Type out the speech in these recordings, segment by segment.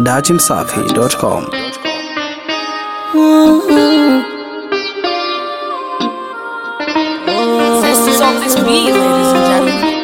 dachimsafi.com. This is on this beat, ladies and gentlemen.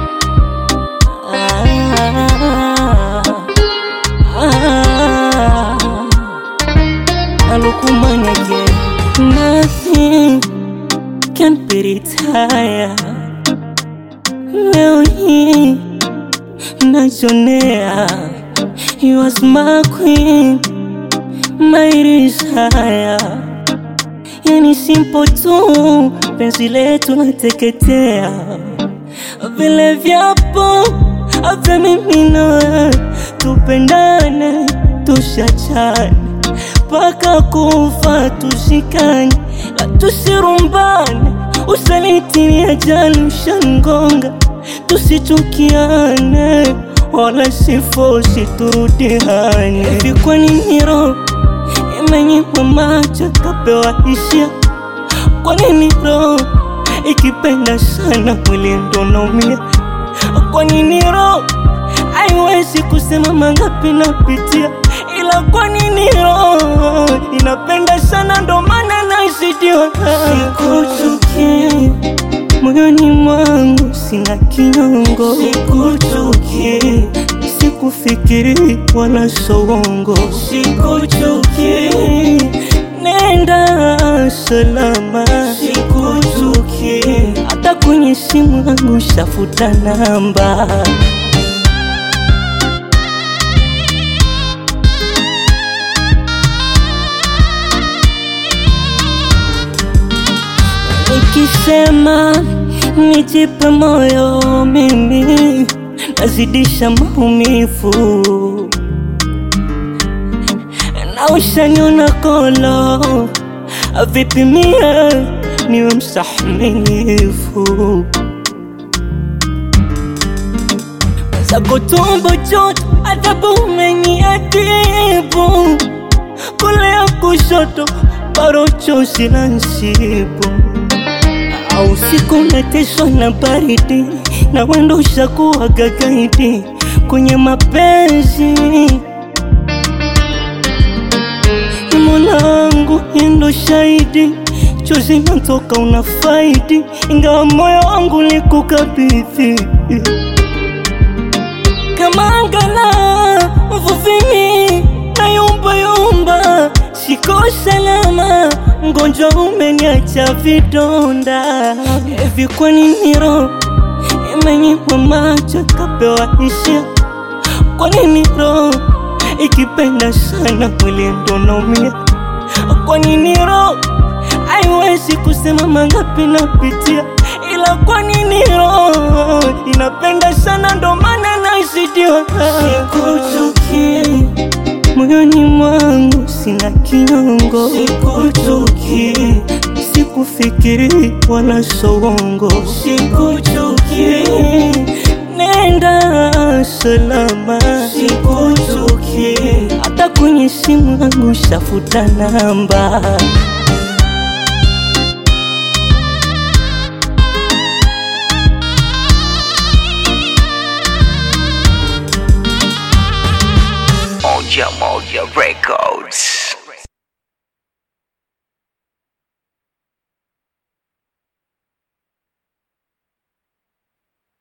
Alukuman again. Nothing can be retire. Leo hii najonea, you was my queen, my desire. Yani simple tu, penzi letu nateketea, vile vyapo vya mimi na wewe, tupendane, tushachane mpaka kufa tushikane, la tusirumbane. Usaliti ni ajali ushangonga, tusichukiane wala sifosi turudiane. Hivi kwa nini roho imenyimwa macho kapewa hisia? Kwa nini roho ikipenda sana mwili ndo naumia? Kwa nini roho haiwezi kusema mangapi napitia? Ila kwa nini roho inapenda sana ndo maana nasidiwa? Sikuchuki moyoni mwangu sina kinyongo, sikuchuki sikufikiri wala sowongo, sikuchuki nenda salama, sikuchuki hata kwenye simu yangu shafuta namba. Nikisema nijipe moyo mimi nazidisha maumivu na ushaniona kolo vipi mie niwe mstahimilivu zako tumbo joto adhabu umeniadibu kulea kushoto baro chozi la nsibu au siku nateswa na baridi na wendo ushakuwa gagaidi kwenye mapenzi Molangu endo shahidi, chozi natoka una faidi, ingawa moyo wangu likukabidhi kama angala mvuvimi na yumba yumba, siko salama, mgonjwa umeniacha vidonda. Hivi kwa nini roho imenyimwa macho kapewa hisia? Kwa nini roho ikipenda sana mwili ndo naumia? Kwa nini roho haiwezi kusema mangapi napitia? Ila kwa nini roho inapenda sana ndo maana nasidiwa? Sikuchuki moyoni mwangu sina kinyongo, sikuchuki sikufikiri wala sowongo, sikuchuki nenda salama, sikuchuki hata kwenye simu yangu shafuta namba. Moja Moja Records.